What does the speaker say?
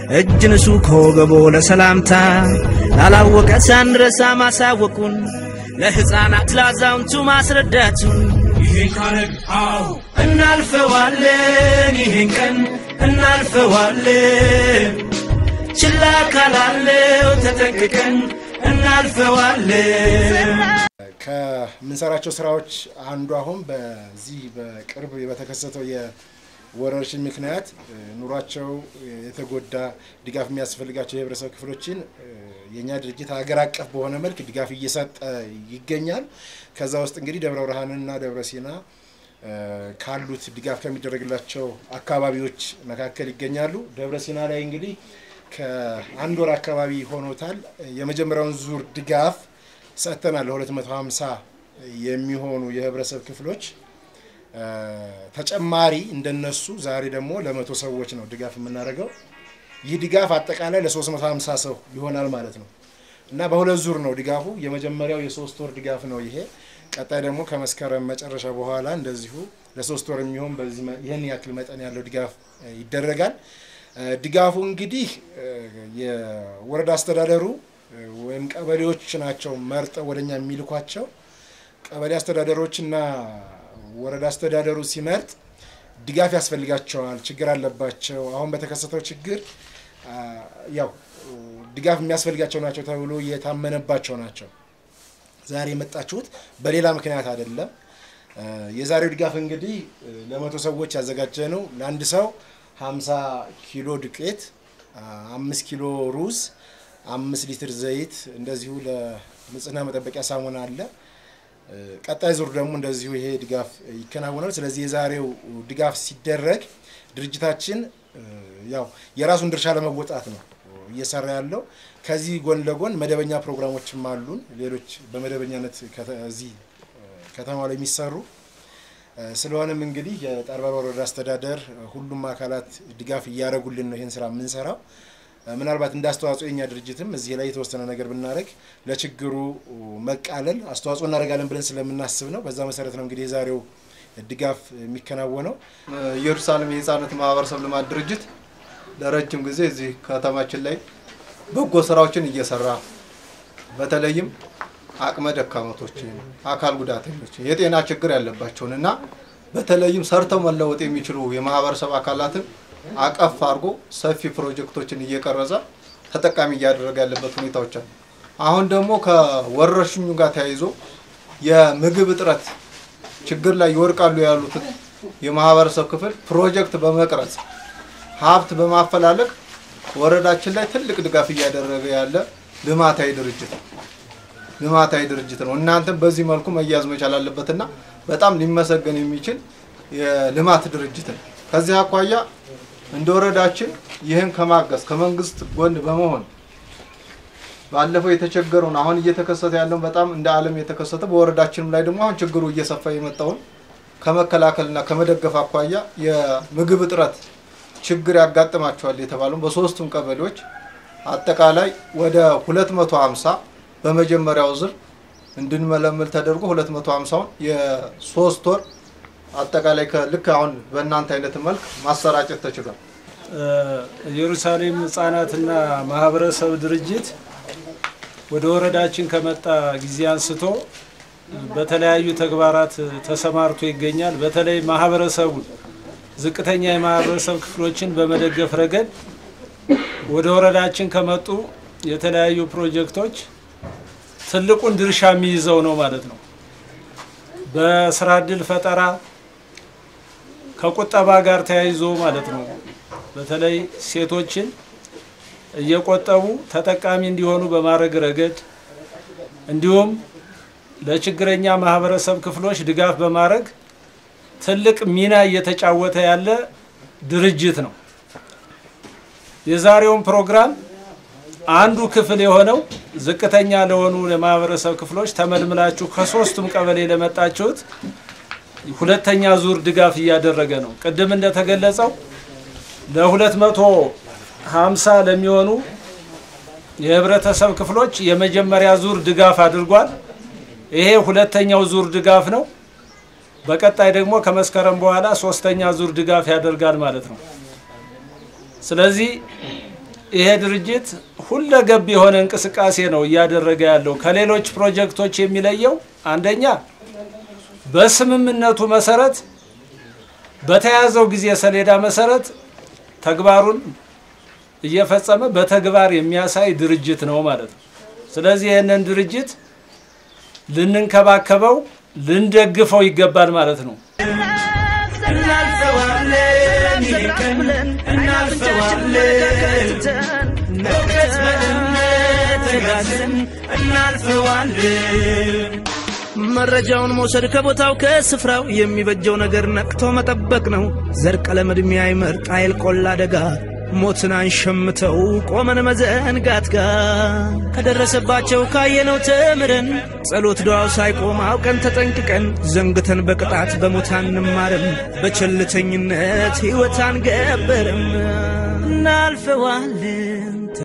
እጅ ንሱ ከወገቦ ለሰላምታ ላላወቀ ሳንረሳ ማሳወቁን ለሕፃናት ላዛውንቱ ማስረዳቱን ይሄን ካረግ አዎ እናልፈዋለን ይህን ቀን እናልፈዋለን ችላ ካላለው ተጠንቅቀን እናልፈዋለን ከምንሰራቸው ስራዎች አንዱ አሁን በዚህ በቅርብ በተከሰተው የወረርሽኝ ምክንያት እ፣ ኑሯቸው የተጎዳ ድጋፍ የሚያስፈልጋቸው የህብረተሰብ ክፍሎችን እ፣ የእኛ ድርጅት ሀገር አቀፍ በሆነ መልክ ድጋፍ እየሰጠ ይገኛል። ከዛ ውስጥ እንግዲህ ደብረ ብርሃንና ደብረ ሲና እ፣ ካሉት ድጋፍ ከሚደረግላቸው አካባቢዎች መካከል ይገኛሉ። ደብረ ሲና ላይ እንግዲህ ከአንድ ወር አካባቢ ሆኖታል። የመጀመሪያውን ዙር ድጋፍ ሰጥተናል ለ250 የሚሆኑ የህብረተሰብ ክፍሎች እ፣ ተጨማሪ እንደነሱ ዛሬ ደግሞ ለመቶ ሰዎች ነው ድጋፍ የምናደርገው። ይህ ድጋፍ አጠቃላይ ለ350 ሰው ይሆናል ማለት ነው እና በሁለት ዙር ነው ድጋፉ። የመጀመሪያው የሶስት ወር ድጋፍ ነው ይሄ። ቀጣይ ደግሞ ከመስከረም መጨረሻ በኋላ እንደዚሁ ለሶስት ወር የሚሆን በዚህ መ- ይህን ያክል መጠን ያለው ድጋፍ እ፣ ይደረጋል። እ፣ ድጋፉ እንግዲህ እ፣ የወረዳ አስተዳደሩ እ፣ ወይም ቀበሌዎች ናቸው መርጠው ወደኛ የሚልኳቸው። ቀበሌ አስተዳደሮችና ወረዳ አስተዳደሩ ሲመርጥ ድጋፍ ያስፈልጋቸዋል፣ ችግር አለባቸው፣ አሁን በተከሰተው ችግር አ፣ ያው ድጋፍ የሚያስፈልጋቸው ናቸው ተብሎ የታመነባቸው ናቸው። ዛሬ የመጣችሁት በሌላ ምክንያት አይደለም። እ፣ የዛሬው ድጋፍ እንግዲህ እ፣ ለመቶ ሰዎች ያዘጋጀ ነው። ለአንድ ሰው 50 ኪሎ ዱቄት፣ አ፣ አምስት ኪሎ ሩዝ፣ አምስት ሊትር ዘይት እንደዚሁ ለንጽህና መጠበቂያ ሳሙና አለ። እ፣ ቀጣይ ዙር ደግሞ እንደዚሁ ይሄ ድጋፍ ይከናወናል። ስለዚህ የዛሬው ድጋፍ ሲደረግ ድርጅታችን እ፣ ያው የራሱን ድርሻ ለመወጣት ነው እየሰራ ያለው። ከዚህ ጎን ለጎን መደበኛ ፕሮግራሞችም አሉን። ሌሎች በመደበኛነት ከተ- እዚህ እ፣ ከተማው ላይ የሚሰሩ እ፣ ስለሆነም እንግዲህ የጠርበር ወረዳ አስተዳደር እ፣ ሁሉም አካላት ድጋፍ እያደረጉልን ነው ይህን ስራ የምንሰራው። እ፣ ምናልባት እንደ አስተዋጽኦ የኛ ድርጅትም እዚህ ላይ የተወሰነ ነገር ብናደረግ ለችግሩ መቃለል አስተዋጽኦ እናደርጋለን ብለን ስለምናስብ ነው። በዛ መሰረት ነው እንግዲህ የዛሬው ድጋፍ የሚከናወነው። ኢየሩሳሌም የህፃናት ማህበረሰብ ልማት ድርጅት ለረጅም ጊዜ እዚህ ከተማችን ላይ በጎ ስራዎችን እየሰራ በተለይም አቅመ ደካመቶችን፣ አካል ጉዳተኞችን፣ የጤና ችግር ያለባቸውን እና በተለይም ሰርተው መለወጥ የሚችሉ የማህበረሰብ አካላትን አቀፍ አድርጎ ሰፊ ፕሮጀክቶችን እየቀረጸ ተጠቃሚ እያደረገ ያለበት ሁኔታዎች አሉ። አሁን ደግሞ ከወረርሽኙ ጋር ተያይዞ የምግብ እጥረት ችግር ላይ ይወድቃሉ ያሉትን የማህበረሰብ ክፍል ፕሮጀክት በመቅረጽ ሀብት በማፈላለግ ወረዳችን ላይ ትልቅ ድጋፍ እያደረገ ያለ ልማታዊ ድርጅት ነው። ልማታዊ ድርጅት ነው። እናንተም በዚህ መልኩ መያዝ መቻል አለበትና በጣም ሊመሰገን የሚችል የልማት ድርጅት ነው። ከዚህ አኳያ እንደ ወረዳችን ይህን ከማገዝ ከመንግስት ጎን በመሆን ባለፈው የተቸገረውን አሁን እየተከሰተ ያለውን በጣም እንደ ዓለም የተከሰተ በወረዳችንም ላይ ደግሞ አሁን ችግሩ እየሰፋ የመጣውን ከመከላከልና ከመደገፍ አኳያ የምግብ እጥረት ችግር ያጋጥማቸዋል የተባለው በሶስቱም ቀበሌዎች አጠቃላይ ወደ 250 በመጀመሪያው ዙር እንድንመለምል ተደርጎ 250ውን የሶስት ወር አጠቃላይ ከልክ አሁን በእናንተ አይነት መልክ ማሰራጨት ተችሏል። ኢየሩሳሌም ህጻናትና ማህበረሰብ ድርጅት ወደ ወረዳችን ከመጣ ጊዜ አንስቶ በተለያዩ ተግባራት ተሰማርቶ ይገኛል። በተለይ ማህበረሰቡን ዝቅተኛ የማህበረሰብ ክፍሎችን በመደገፍ ረገድ ወደ ወረዳችን ከመጡ የተለያዩ ፕሮጀክቶች ትልቁን ድርሻ የሚይዘው ነው ማለት ነው። በስራ እድል ፈጠራ ከቁጠባ ጋር ተያይዞ ማለት ነው። በተለይ ሴቶችን እየቆጠቡ ተጠቃሚ እንዲሆኑ በማድረግ ረገድ እንዲሁም ለችግረኛ ማህበረሰብ ክፍሎች ድጋፍ በማድረግ ትልቅ ሚና እየተጫወተ ያለ ድርጅት ነው። የዛሬውን ፕሮግራም አንዱ ክፍል የሆነው ዝቅተኛ ለሆኑ የማህበረሰብ ክፍሎች ተመልምላችሁ ከሶስቱም ቀበሌ ለመጣችሁት ሁለተኛ ዙር ድጋፍ እያደረገ ነው። ቅድም እንደተገለጸው ለሁለት መቶ ሀምሳ ለሚሆኑ የህብረተሰብ ክፍሎች የመጀመሪያ ዙር ድጋፍ አድርጓል። ይሄ ሁለተኛው ዙር ድጋፍ ነው። በቀጣይ ደግሞ ከመስከረም በኋላ ሶስተኛ ዙር ድጋፍ ያደርጋል ማለት ነው። ስለዚህ ይሄ ድርጅት ሁለገብ የሆነ እንቅስቃሴ ነው እያደረገ ያለው። ከሌሎች ፕሮጀክቶች የሚለየው አንደኛ በስምምነቱ መሰረት በተያዘው ጊዜ ሰሌዳ መሰረት ተግባሩን እየፈጸመ በተግባር የሚያሳይ ድርጅት ነው ማለት ነው። ስለዚህ ይህንን ድርጅት ልንንከባከበው፣ ልንደግፈው ይገባል ማለት ነው። እናልፈዋለን ይህን ቀን እናልፈዋለን በእውቀት በእምነት ተጋዝን እናልፈዋለን መረጃውን መውሰድ ከቦታው ከስፍራው የሚበጀው ነገር ነቅቶ መጠበቅ ነው። ዘር ቀለም ዕድሜ አይመርጥ አይል ቆላ አደጋ ሞትን አንሸምተው ቆመን መዘንጋት ጋር ከደረሰባቸው ካየነው ተምረን ጸሎት ዱዓው ሳይቆም አውቀን ተጠንቅቀን ዘንግተን በቅጣት በሞት አንማርም በቸልተኝነት ሕይወት አንገበርም እናልፈዋለን